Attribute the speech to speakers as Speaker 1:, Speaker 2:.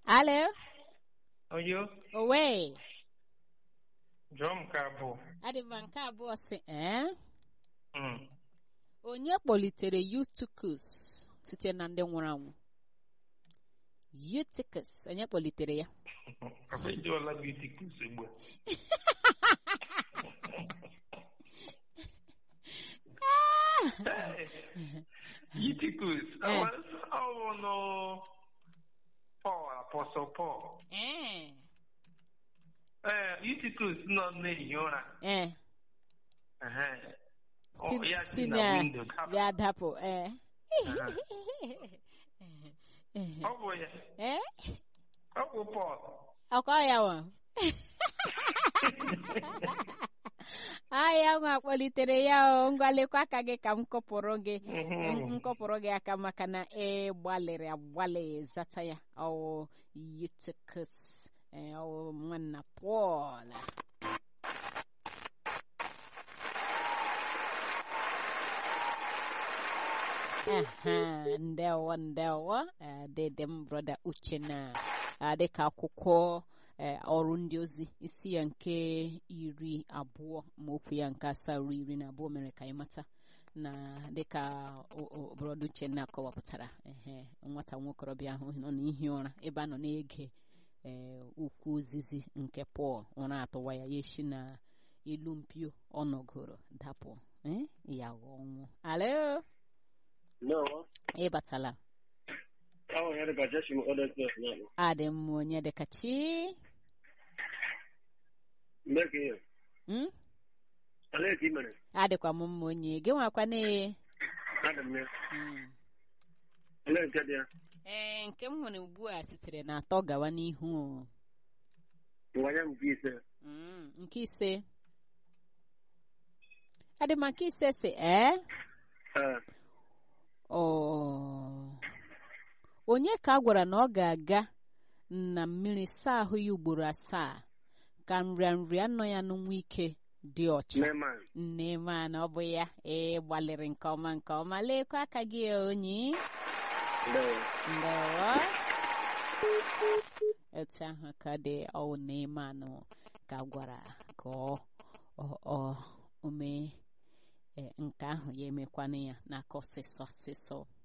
Speaker 1: Alo,
Speaker 2: Oyo,
Speaker 1: owe.
Speaker 2: jụọ m ka bụ.
Speaker 1: Adị m nke abụọ sị, ee?
Speaker 2: Mm.
Speaker 1: Onye kpọlitere Eutychus site na ndị nwụrụ anwụ? Eutychus, onye kpọlitere ya?
Speaker 2: Afọ ejiwala beauty kus ugbu a. Eutychus,
Speaker 1: Eh.
Speaker 2: ọ bụ nụ Paul, Apostle Paul.
Speaker 1: Ee,
Speaker 2: Ee, Eutychus nọ na-ehi ụra.
Speaker 1: ee.
Speaker 2: Ehe. Ọ,
Speaker 1: Si-
Speaker 2: ya
Speaker 1: si
Speaker 2: si na
Speaker 1: na
Speaker 2: windo dapụ.
Speaker 1: ya dapụ, ee.
Speaker 2: Ọ bụ ya.
Speaker 1: Ee?
Speaker 2: Ọ bụ Paul.
Speaker 1: Ọkọ ya nwa. Aya nwa kpọlitere ya o ngwa lekwa aka gị ka m kọpụrụ gị
Speaker 2: Mhm.
Speaker 1: m kọpụrụ gị aka maka na ị gbalịrị agbalị zata ya ọwụ Eutychus ee, ọwụ nwanna Pọl Aha, ndewo ndewo eh, dede m brọda Uchenna ah, dịka akwụkwọ eh, ọrụ ndị ozi isi ya nke iri abụọ ma okwu ya nke asaa ruo iri na abụọ mere ka anyị mata na dịka o- o- brọda Uchenna kọwapụtara ehe nwata nwokorobịa ahụ nọ n'ihi ụra ebe a nọ na-ege eh, okwu ozizi nke Pọl ụra atụwa ya ya esi na elu mpio ọ nọgoro dapụ eh, ya ghọọ ọnwụ alo
Speaker 3: No,
Speaker 1: ịbatala
Speaker 3: I had about just some other stuff now.
Speaker 1: adị m onye dịka chi
Speaker 3: Make it.
Speaker 1: Mm?
Speaker 3: I let him in.
Speaker 1: adịkwa m mma onye gị nwakwa na
Speaker 3: Adam, yeah.
Speaker 1: Mm.
Speaker 3: I let get there.
Speaker 1: ee nke m nwere ugbu a sitere na atọ gawa n'ihu o.
Speaker 3: Why am Jesus?
Speaker 1: Mm, nke ise adị m nke ise si ee
Speaker 3: Uh,
Speaker 1: ọ onye ka a gwara na ọ ga-aga na mmiri saa ahụ ya ugboro asaa ka nrịanrịa nọ ya n'nwa ike dị ọcha
Speaker 3: no man.
Speaker 1: nne ma na ọ bụ ya ee gbalịrị nke ọma nke ọma lekwa aka gị onyi
Speaker 3: No.
Speaker 1: ndewo etu ahụ ka dị ọwụ na-eme anụ ka a gwara ka ọ ọ- ọ o mee eh, nke ahụ ya emekwana ya n'aka ọsịsọ ọsịsọ